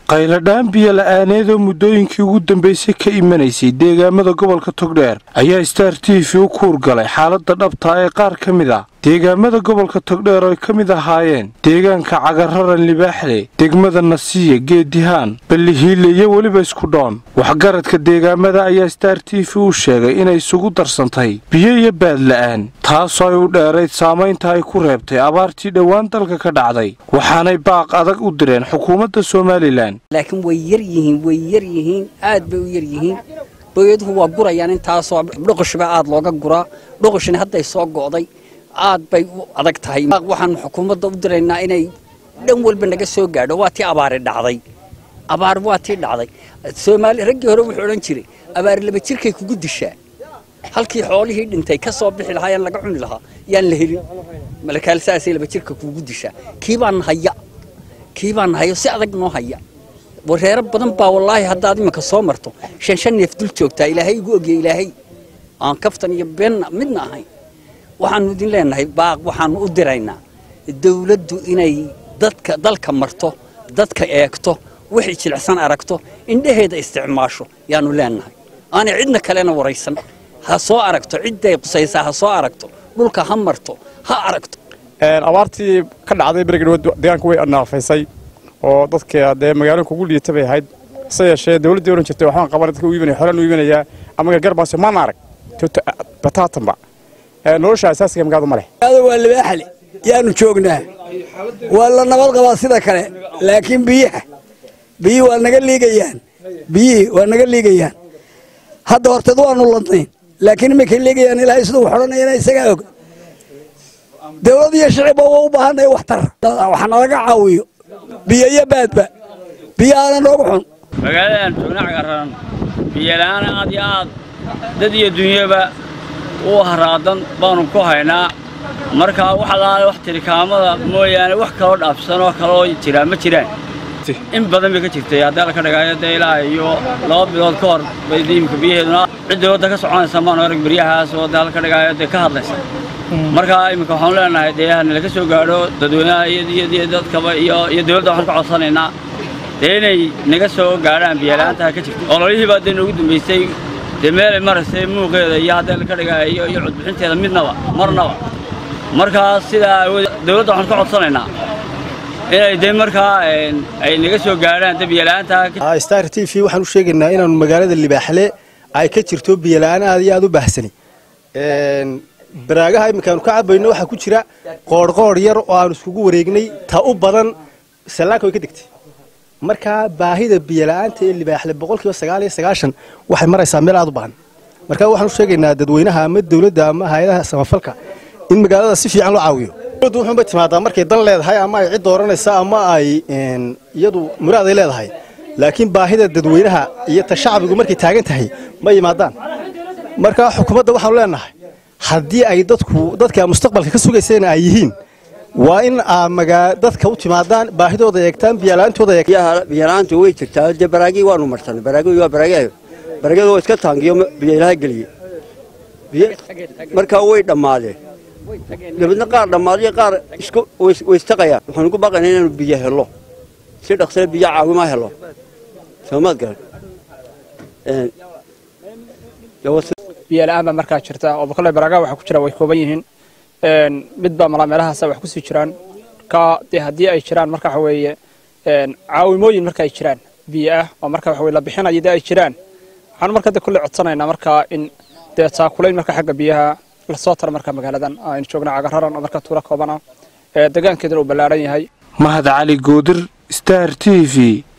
qayladhaan biyo la-aaneedoo muddooyinkii ugu dambaysay ka imanaysay deegaamada gobolka togdheer ayaa star t v u kuur galay xaaladda dhabtaa ee qaar ka mid ah deegaamada gobolka togdheer oo ay ka mid ahaayeen deegaanka cagararan libaaxle degmada nasiya geedihaan ballihiile iyo weliba iskudhoon waxgaradka deegaamada ayaa star t v u sheegay inay isugu darsantay biyo iyo baad la-aan taasoo ay u dheerayd saamaynta ay ku reebtay abaartii dhowaan dalka ka dhacday waxaanay baaq adag u direen xukuumadda somalilan laakiin way yar yihiin way yar yihiin aad bay u yar yihiin booyaduhu waa gurayaan intaasoo dhoqoshba aad looga guraa dhoqoshina hadday soo go'day aad bay u adag tahay waxaan xukuumadda u diraynaa inay dhan walba naga soo gaadho waa tii abaari dhacday abaar waa tii dhacday soomaali raggii hore wuxuu odhan jiray abaari laba jirkay kugu dishaa halkii xoolihii dhintay ka soo bixi lahaa yaan laga cuni lahaa yaan la helin malakaal saasay laba jirka kugu dishaa kii baan haya kii baan hayo si adag noo haya wareero badan baa wallaahi haddaad iminka soo marto shan shan neef dul joogtaa ilaahay igu ogya ilaahay aan kaftan iyo beenna midna ahayn waxaanu idin leenahay baaq waxaanu u diraynaa dawladdu inay dadka dalka marto dadka eegto wixii jilicsan aragto indhaheeda isticmaasho yaanu leenahay aanay cidna kalena waraysan ha soo aragto cidday qusaysaa ha soo aragto dhulka ha marto ha aragto abaartii ka dhacday berigadhood deegaanka way naafaysay oo dadka dee magaalooyinka ugu liita bay ahayd hase yeeshee dawladdii ohan jirtay waxbaan qaban dadka u iibinaya xolaan u iibinayaa ama garbaas maan arag bataatanba nolosha asaasiga magaalada ma leh waa libaaxle yaanu joognaa waa la nabad qabaa sida kale laakiin biyaha biyihii waa naga liigayaan biyihii waa naga liigayaan hadda horteed waanu ladnayn laakiin imankay liigayaan ilaahay siduu xodhanayana isagaa og dawlad iyo shicibba waa u baahanaya waxtar wax nalaga caawiyo biyo iyo baadba biyahaana noogu xun magaaladan joogna cagararan biyola'aan aad iyo aad dad iyo dunyaba u haraadan baanu ku haynaa markaa wax alaale wax tirikaamada mooyaane wax kaloo dhaafsan oo kaloo jiraa ma jiraan in badan bay ka jirtay haddii alla ka dhigaayo dee ilaa iyo laba bilood ka hor bay imika biyaheeduna cidda wadda ka soconaysa maanu arag beryahaas oo dee alla ka dhigaayo dee ka hadlaysa markaa iminka waxaanu leenahay dee hanala ka soo gaadho dadweynaha iyo dadkaba iyo dawladda waxaan ka codsanaynaa dee inay naga soo gaadhaan biyala'aantaha ka jirta ololihii baa dee noogu dambaysay dee meelay maraysay muuqeeda iyo haddii alla ka dhigaayo iyo codbixinteeda midnaba marnaba markaa sidaa dawladda waxaan ka codsanaynaa inay dee markaa ay naga soo gaadhaan dee biyala'aantaha star t v waxaan u sheegaynaa inaanu magaalada libaaxle ay ka jirto biyola'aan aad iyo aad u baahsani baraagaha iminkaanu ka cabayno waxaa ku jira qoorhqoor yar oo aanu iskugu wareegnay ta u badan sallaanka way ka degtay markaa baahida biyola'aanta ee libaaxle boqolkiiba sagaal iyo sagaashan waxay maraysaa meel aad u baahan markaa waxaan u sheegaynaa dadweynaha ama dawladda ama hay-adaha samafalka in magaalada si fiican loo caawiyo dawladdu wuxuunbay timaadaa markay dan leedahay ama ay cid dooranaysa ama ay iyadu muraad ay leedahay laakiin baahida dadweynaha iyo ta shacbigu markay taagan tahay ma yimaadaan markaa xukuumadda waxaanu leenahay haddii ay dadku dadka mustaqbalka ka sugayseen ay yihiin waa in aa dadka u timaadaan baahidooda eegtaan biyalaantooda biyalaantu way jirtaa dee baraagii waanu marsanay baraagii waa baraagyahay baraagyadu waa iska taangiyo biyo ilaha geliye markaa way dhammaadeen dabeedna qaar dhammaaday qaar isku way istaqayaan waxaan ugu baaqaynaa inaanu biyo helo si dhaqsale biyo caawima helo soomaad garan biyola'aan baa markaa jirta oo bokolle baraagaha waxa ku jira way kooban yihiin midbaa malaa meelahaasa wax kusii jiraan ka dee haddii ay jiraan marka waxa weeye caawimooyin marka ay jiraan biyo ah oo marka waxa weye la bixinayo dee ay jiraan waxaanu marka de kulle codsanaynaa markaa in dee taakulayn marka xagga biyaha lasoo taro marka magaaladan aynu joogna cagararan oo marka tuulo kooban ah deegaankeeduna uu ballaaran yahay mahad cali goodir star t v